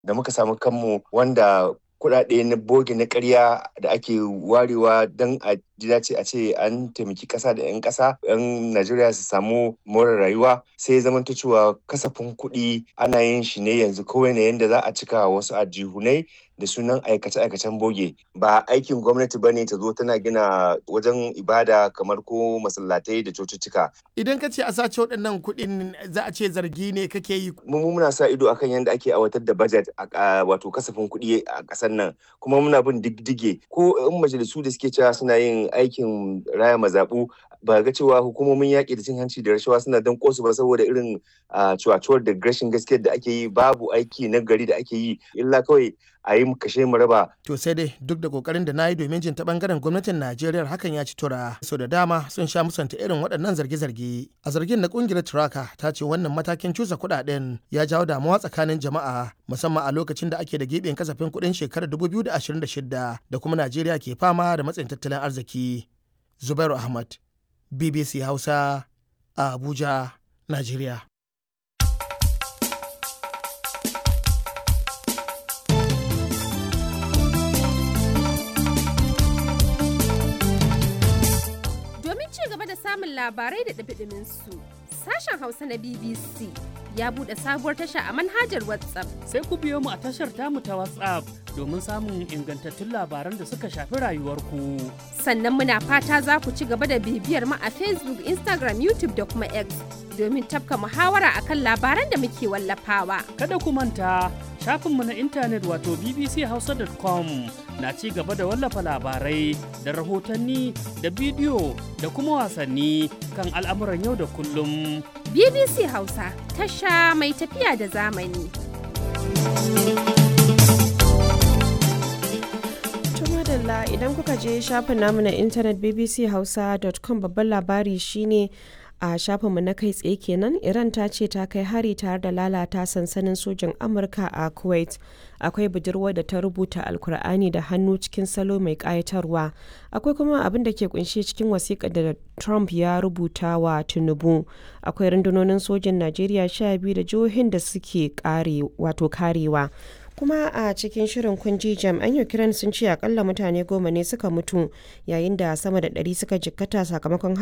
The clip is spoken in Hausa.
da muka samu kanmu wanda kuɗaɗe na boge na ƙarya da ake warewa don a ji dace a ce an taimaki ƙasa da 'yan ƙasa 'yan Najeriya su samu more rayuwa sai ya zamanto cewa kasafin kuɗi ana yin shi ne yanzu kawai ne yanda za a cika wasu ajihunai da sunan aikace-aikacen boge ba aikin gwamnati ba ne ta zo tana gina wajen ibada kamar ko masallatai da cocicika. Idan ka ce a sace waɗannan kuɗin za a ce zargi ne kake yi. Mu muna sa ido akan yadda ake aiwatar da budget a wato kasafin kuɗi a ƙasar nan kuma muna bin diddige ko in majalisu da suke cewa suna yin aikin raya mazaɓu ba ga cewa hukumomin yaƙi da cin hanci da rashawa suna don kosu ba saboda irin cuwacuwar da rashin gaskiyar da ake yi babu aiki na gari da ake yi illa kawai a yi kashe mu raba. To sai dai duk da kokarin da na yi domin jin ta bangaren gwamnatin Najeriya hakan ya ci tura. Sau da dama sun sha musanta irin waɗannan zarge-zarge. A zargin na kungiyar Turaka ta ce wannan matakin cusa kuɗaɗen ya jawo damuwa tsakanin jama'a musamman a lokacin da ake da giɓin kasafin kuɗin shekarar 2026 da kuma Najeriya ke fama da matsayin tattalin arziki. Zubairu Ahmad, BBC Hausa, a Abuja, Najeriya. samun labarai da ɗabiɗimin su. Sashen Hausa na BBC ya buɗe sabuwar tasha a manhajar WhatsApp. Sai ku biyo mu a tashar tamu ta WhatsApp domin samun ingantattun labaran da suka shafi rayuwarku. Sannan muna fata za ku ci gaba da bibiyar mu a Facebook, Instagram, YouTube da kuma X domin tafka muhawara akan labaran da muke wallafawa. Kada ku manta shafinmu na intanet wato bbchausa.com na ci gaba da wallafa labarai da rahotanni da bidiyo da kuma wasanni kan al'amuran yau da kullum. BBC Hausa tasha mai tafiya da zamani. madalla idan kuka je shafin namu na intanet bbchausa.com babban labari shine a shafinmu na kai tsaye kenan iran ta ce ta kai hari tare da lalata sansanin sojin amurka a kuwait akwai budurwa da ta rubuta alkur'ani da hannu cikin salo mai kayatarwa akwai kuma abin da ke kunshe cikin wasiƙa da trump ya rubuta wa tinubu akwai rundunonin sojin najeriya sha biyu da jihohin da suke kare wato karewa kuma a cikin shirin kunji jami'an ukraine sun ce akalla mutane goma ne suka mutu yayin da sama da ɗari suka jikkata sakamakon